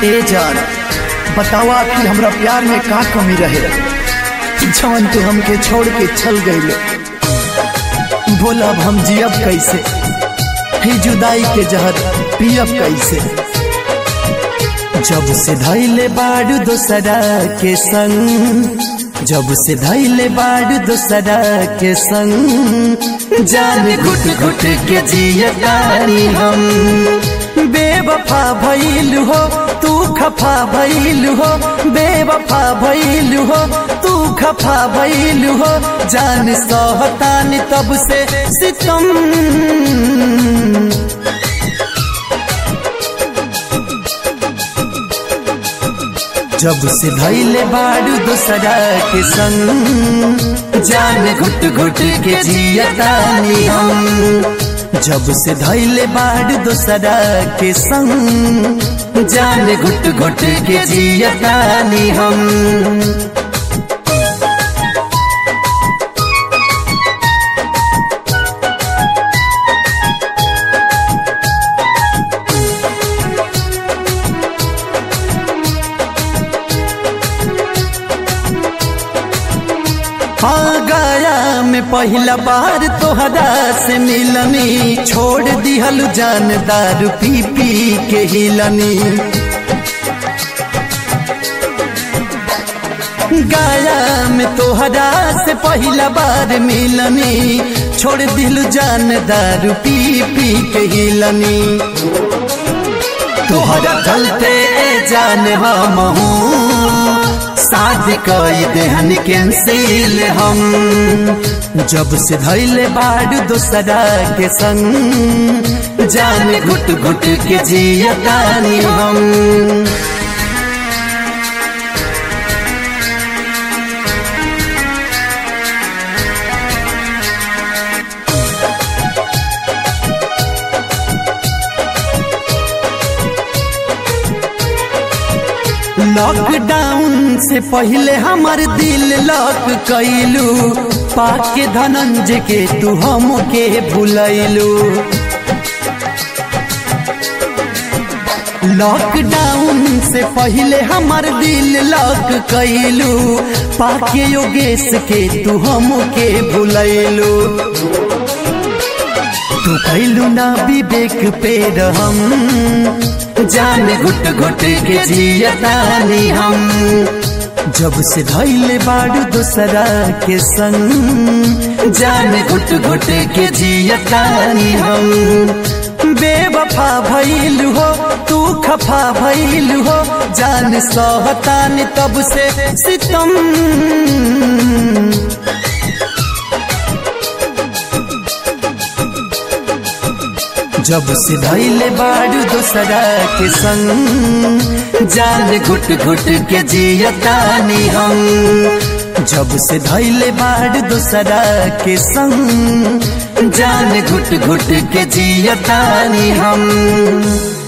ए जान बतावा आखिर हमरा प्यार में का कमी रहे जवन तू हमके छोड़ के चल गई बोला अब हम जियब कैसे ही जुदाई के जहर पियब कैसे जब से धैले बाड़ दोसरा के संग जब से धैले बाड़ दोसरा के संग जान घुट घुट के जियतानी हम बेवफा भइल हो तू खफा भइल हो बेवफा भइल हो तू खफा भइल हो जान सहतानी तब से सितम जब से धैले बाड़ू दोसरा के संग जान घुट घुट के जियतानी हम जब से धैले बाड़ दोसरा के संग जान घुट घुट के जियतानी हम गया में पहला बार तोहरा से मिलनी छोड़ दिहल जान दारू पी पी के हिलनी गाया में तोहरा से पहला बार मिलनी छोड़ दिल जान दारू पी पी के हिलनी तोहरा चलते जान हम साथ कई देहन कैंसिल हम जब से धैले बाड़ दोसरा के संग जान घुट घुट के जियतानी हम लॉकडाउन से पहले हमार दिल लॉक कैलू पाके धनंजय के तू हम के भूलैलू लॉकडाउन से पहले हमार दिल लॉक कैलू पाके योगेश के तू हम के भूलैलू तू कैलू ना विवेक पे रहम जान घुट घुट के जियतानी हम जब से धैले बाड़ू दोसरा के संग जान घुट घुट के जियतानी हम बेवफा भइल हो तू खफा भइल हो जान सहतानी तब से सितम जब से धैले बाड़ू दोसरा के संग जान घुट घुट के जियतानी हम जब से धैले बाड़ दोसरा के संग जान घुट घुट के जियतानी हम